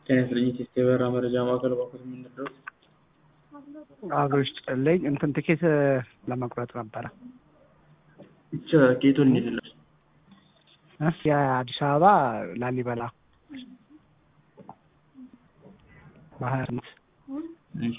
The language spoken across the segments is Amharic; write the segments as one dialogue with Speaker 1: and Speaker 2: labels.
Speaker 1: ጤና ይስጥልኝ ቴስት የበረራ መረጃ ማዕከል እባክዎት የምንረዳው?
Speaker 2: አብሮ ይስጥልኝ እንትን ትኬት ለመቁረጥ ነበረ
Speaker 1: ብቻ ጌቶን እንዲልላል
Speaker 2: እ የአዲስ አበባ ላሊበላ በሀያ ስምንት
Speaker 1: እሺ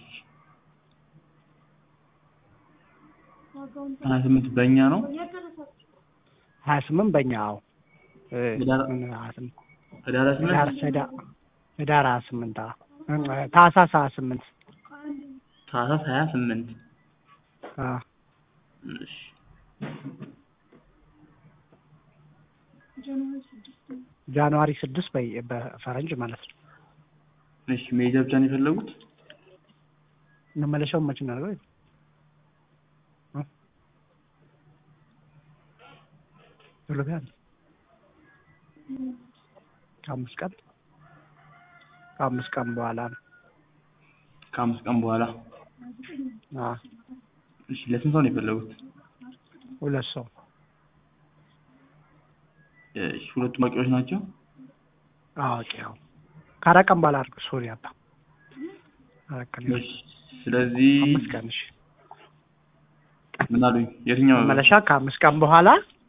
Speaker 1: ሀያ ስምንት በእኛ ነው
Speaker 2: ሀያ ስምንት በእኛ አዎ እ
Speaker 1: ህዳር-
Speaker 2: ምን ሀያ ስምንት
Speaker 1: ህዳር ስምንት
Speaker 2: ህዳር ህዳር ህዳር ሀያ ስምንት አዎ እ ታህሳስ ሀያ ስምንት
Speaker 1: ታህሳስ ሀያ ስምንት
Speaker 2: አዎ
Speaker 1: እሺ
Speaker 2: ጃንዋሪ ስድስት በይ በፈረንጅ ማለት ነው
Speaker 1: እሺ መሄጃ ብቻ ነው የፈለጉት?
Speaker 2: መመለሻውን መቼ እናድርገው እ ቶሎ ቢያንስ ከአምስት ቀን ከአምስት ቀን በኋላ ነው
Speaker 1: ከአምስት ቀን በኋላ
Speaker 2: አዎ
Speaker 1: እሺ ለስንት ሰው ነው የፈለጉት?
Speaker 2: ሁለት ሰው
Speaker 1: እሺ ሁለቱም በቂዎች ናቸው?
Speaker 2: አዋቂ ያው ከአራት ቀን በኋላ አድርገው ሶሪ አባ አራት ቀን
Speaker 1: እሺ ስለዚህ
Speaker 2: አምስት ቀን እሺ
Speaker 1: ምን አሉኝ? የትኛው
Speaker 2: መመለሻ ከአምስት ቀን በኋላ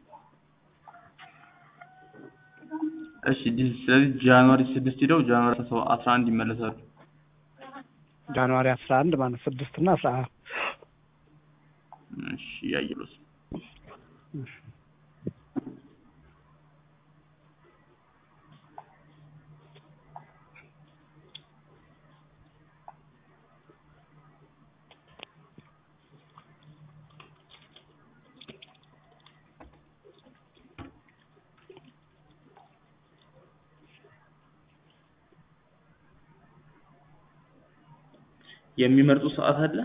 Speaker 1: እሺ ዲስ- ስለዚህ ጃንዋሪ ስድስት ሄደው ጃንዋሪ አስራ አንድ ይመለሳሉ።
Speaker 2: ጃንዋሪ አስራ አንድ ማለት ስድስት እና አስራ
Speaker 1: እሺ ያየሉት የሚመርጡ ሰዓት አለ?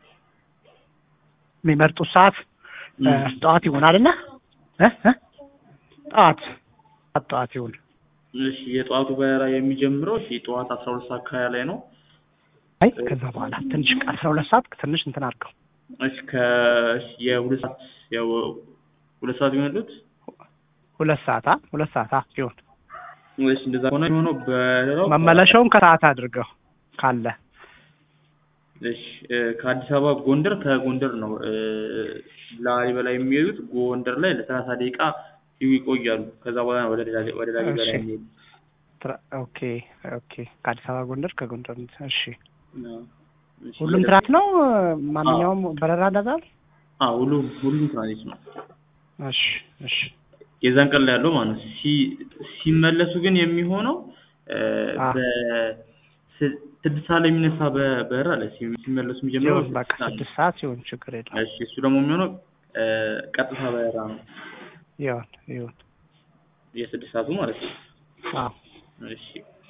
Speaker 2: የሚመርጡት ሰዓት እ ጠዋት ይሆን አይደለ እ እ ጠዋት ጠዋት ይሁን
Speaker 1: እሺ የጠዋቱ በረራ የሚጀምረው እሺ ጠዋት አስራ ሁለት ሰዓት ከሀያ ላይ ነው።
Speaker 2: አይ ከዛ በኋላ ትንሽ አስራ ሁለት ሰዓት ትንሽ እንትን አድርገው
Speaker 1: እሺ ከ እሺ የሁለት ሰዓት ያው ሁለት ሰዓት ይሆንሉት?
Speaker 2: ሁለት ሰዓት አ ሁለት ሰዓት አ ይሁን
Speaker 1: እሺ እንደዛ ከሆነ የሚሆነው በረራው
Speaker 2: መመለሻውን ከሰዓት አድርገው ካለ
Speaker 1: እሺ እ ከአዲስ አበባ ጎንደር ከጎንደር ነው እ ላሊበላ የሚሄዱት ጎንደር ላይ ለሰላሳ ደቂቃ ይቆያሉ። ከዛ በኋላ ነው ወደ ላሊ- ወደ ላሊበላ
Speaker 2: እሺ።
Speaker 1: የሚሄዱት።
Speaker 2: ትራ- ኦኬ ኦኬ ከአዲስ አበባ ጎንደር ከጎንደር እሺ
Speaker 1: አዎ። እሺ፣
Speaker 2: ሁሉም ትራንስ ነው ማንኛውም በረራ እንደዛ ነው?
Speaker 1: አዎ ሁሉም ሁሉም ትራንዚት ነው።
Speaker 2: እሺ እሺ
Speaker 1: የዛን ቀን ላይ ያለው ማለት ነው። ሲ- ሲመለሱ ግን የሚሆነው እ
Speaker 2: አ።
Speaker 1: በስ- ስድስት ሰዓት ላይ የሚነሳ በ- በረራ አለ። ሲ- ሲመለሱ የሚጀምረው
Speaker 2: ይሁን በቃ
Speaker 1: ስድስት ሰዓት ነው።
Speaker 2: ስድስት ሰዓት ሲሆን ችግር የለም
Speaker 1: እሺ እሱ ደግሞ የሚሆነው እ ቀጥታ በረራ ነው።
Speaker 2: ይሁን ይሁን
Speaker 1: የስድስት ሰዓቱ ማለት ነው።
Speaker 2: አዎ
Speaker 1: እሺ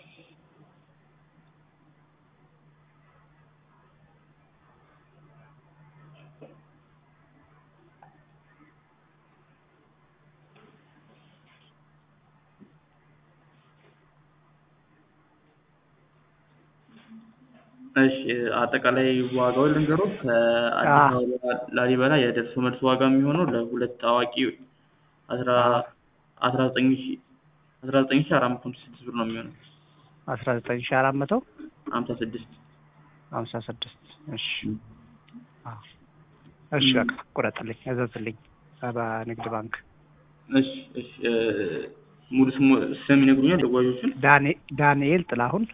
Speaker 1: እሺ አጠቃላይ ዋጋውን ልንገሮት ከአዲስ
Speaker 2: አዎ።
Speaker 1: አበባ ላሊበላ የደርሶ መልስ ዋጋ የሚሆነው ለሁለት አዋቂ አስራ አስራ ዘጠኝ ሺ አስራ ዘጠኝ ሺ አራት መቶ ሃምሳ ስድስት ብር ነው የሚሆነው
Speaker 2: አስራ ዘጠኝ ሺህ አራት መቶ
Speaker 1: ሀምሳ ስድስት
Speaker 2: ሀምሳ ስድስት እሺ አዎ እሺ በቃ ቁረጥልኝ እዘዝልኝ በንግድ ባንክ
Speaker 1: እሺ እሺ እ ሙሉ ስሙ ስም ይነግሩኛል ተጓዦቹን
Speaker 2: ዳኔ ዳንኤል ጥላሁን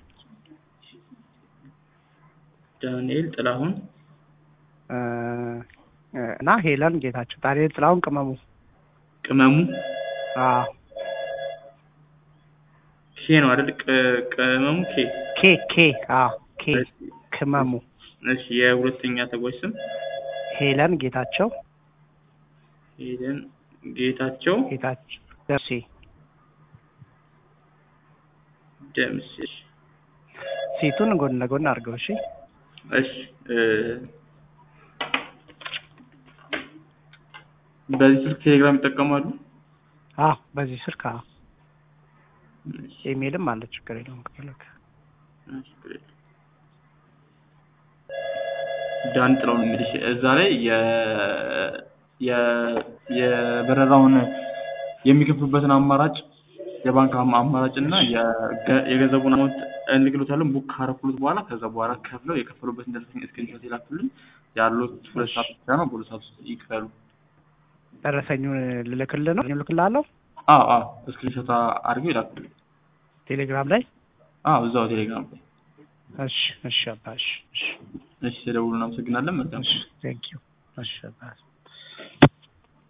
Speaker 1: ዳንኤል ጥላሁን
Speaker 2: እ እ እና ሄለን ጌታቸው ዳንኤል ጥላሁን ቅመሙ
Speaker 1: ቅመሙ
Speaker 2: አዎ
Speaker 1: ኬ ነው አይደል ቅ- ቅመሙ ኬ
Speaker 2: ኬ ኬ አዎ ኬ
Speaker 1: እሺ
Speaker 2: ቅመሙ
Speaker 1: እሺ የሁለተኛ ተጓዥ ስም
Speaker 2: ሄለን ጌታቸው
Speaker 1: ሄደን ጌታቸው
Speaker 2: ጌታቸው ደርሴ
Speaker 1: ደምስ እሺ
Speaker 2: ሴቱን ጎን ለጎን አድርገው እሺ
Speaker 1: እሺ እ በዚህ ስልክ ቴሌግራም ይጠቀማሉ?
Speaker 2: አዎ በዚህ ስልክ አዎ
Speaker 1: እሺ
Speaker 2: ኢሜልም አለ ችግር የለውም ከፈለክ
Speaker 1: እሺ ግሬት። ዳን ጥላውን እንግዲህ እዛ ላይ የ የ የበረራውን የሚከፍሉበትን አማራጭ የባንክ አማ- አማራጭ እና የገ- የገንዘቡን አማውንት እንልክሎታለን ቡክ ካረኩሉት በኋላ ከዛ በኋላ ከፍለው የከፈሉበትን ደረሰኝ ስክሪንሾት ይላኩልን። ያሉት ሁለት ሰዓት ብቻ ነው። በሁለት ሰዓት ውስጥ ይክፈሉ።
Speaker 2: ደረሰኙን ልልክልህ ነው ልልክልሃለሁ
Speaker 1: አዎ አዎ ስክሪንሾት አድርገው ይላኩልን።
Speaker 2: ቴሌግራም ላይ
Speaker 1: አዎ እዛው ቴሌግራም ላይ።
Speaker 2: እሺ እሺ አባ እሺ እሺ
Speaker 1: እሺ ተደውሉ። እናመሰግናለን። መልካም
Speaker 2: እሺ ቴንክ ዩ እሺ አባ